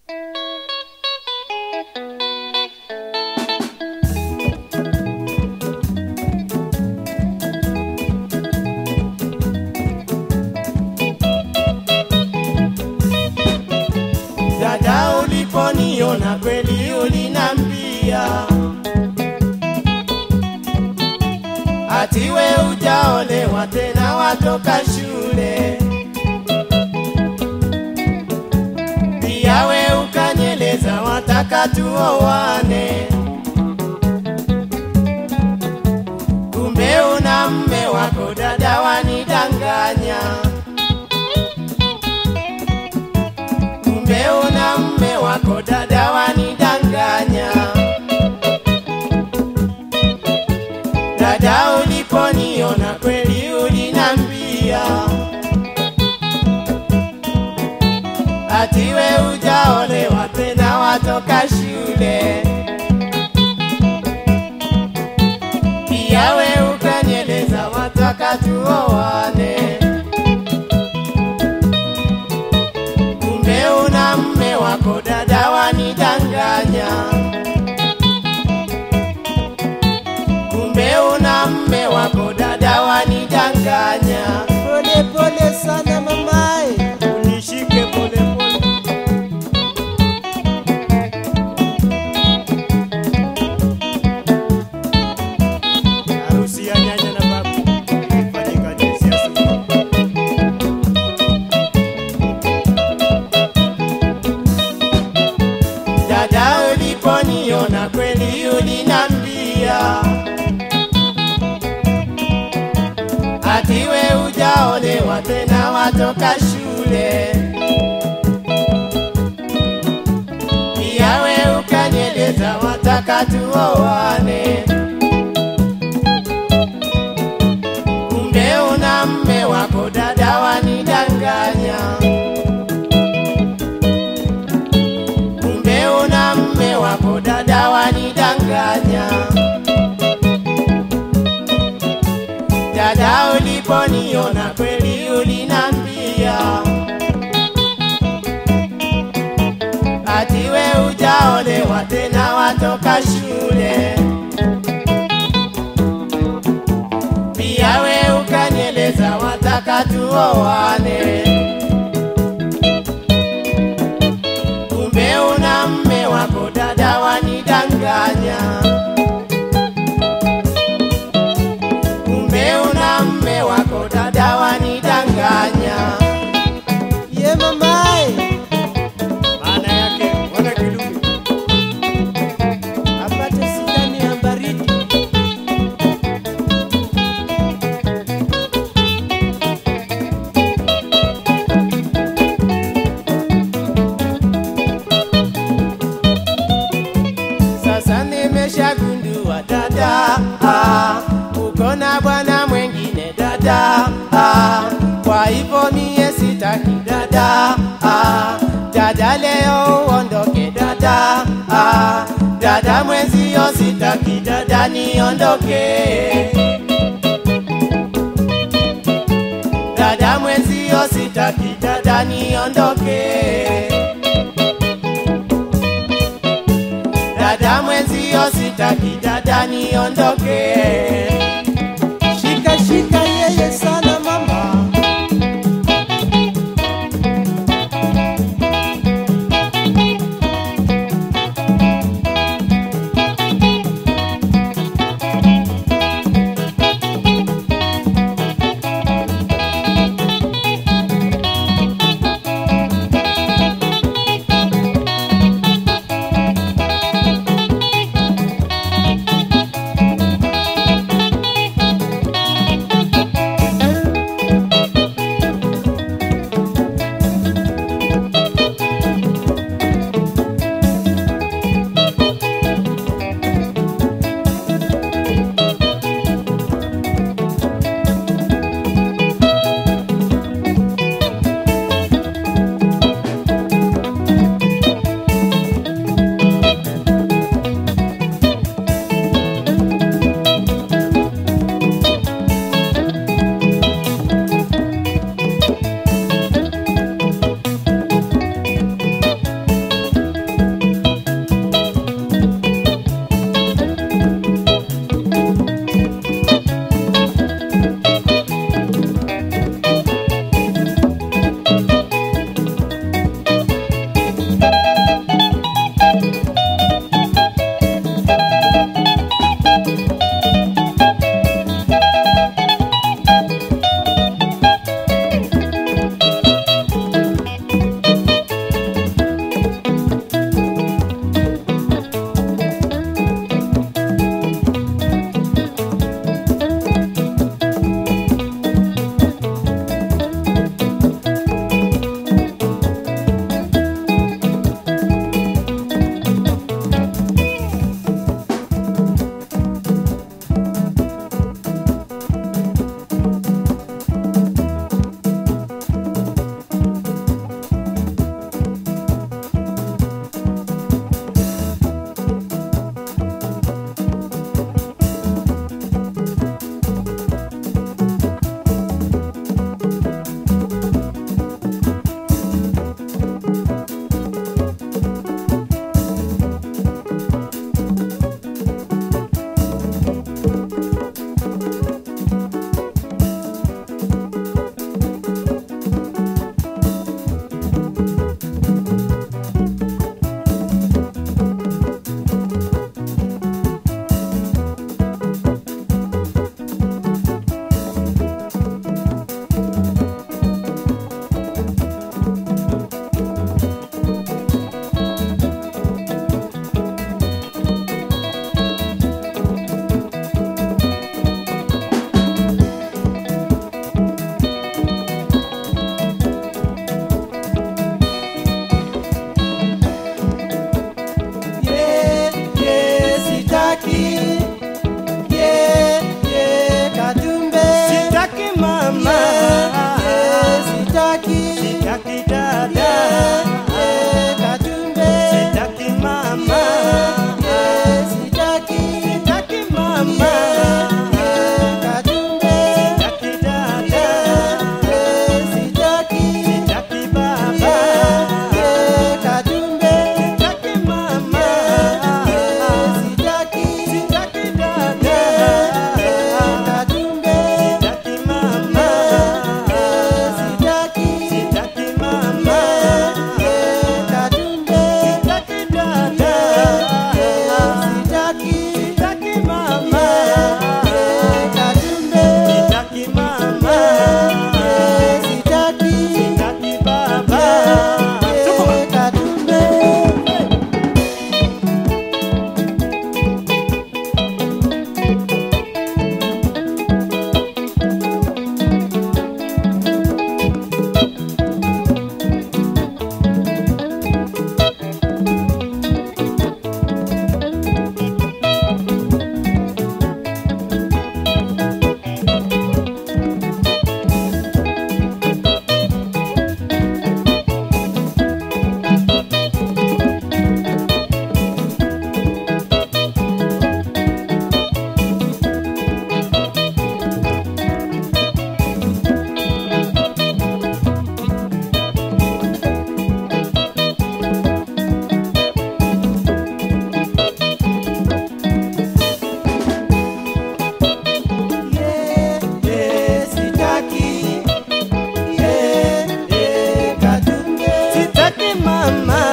Dada, uliponiona kweli ulinambia atiwe ujaolewa tena watoka shule, pia we ukanyeleza wataka tuowane, kumbe una mme wako dada, wanidanganya. kumbe una mme wako dada, wanidanganya. Dada, uliponiona kweli ulinambia atiwe ujaolewa tena watoka shule, pia we ukanyeleza wataka tuowane. kumbe una mme wako dada, wanidanganya. Kumbe una mme wako dada, wanidanganya. Pole pole sana mamae, Unishike pole pole. Harusi ya nyanya na babu ifanyika juzi asubuhi. Dada, uliponiona kweli ulinambia atiwe ujaolewa tena watoka shule, pia we ukanyeleza wataka tuowane, kumbe una mme wako dada, wanidanganya. kumbe una mme wako dada, wanidanganya. Dada, uliponiona kweli ulinambia atiwe ujaolewa tena watoka shule, pia we ukanyeleza wataka tuowane. kumbe una mme wako dada, wanidanganya. Kumbe una mme wako dada, wanidanganya. ye mamae, Maana yake wana kidumu. apate sindani ya baridi. Sasa nimeshagundua dada, ah, uko na bwana mwengine dada, ah, kwa hivyo mie sitaki dada, ah, dada leo uondoke dada, ah, dada mwenzio sitaki dada niondoke. Dada mwenzio sitaki dada niondoke. dada mwenzio sitaki dada niondoke. Shika shika yeye sana mama, mama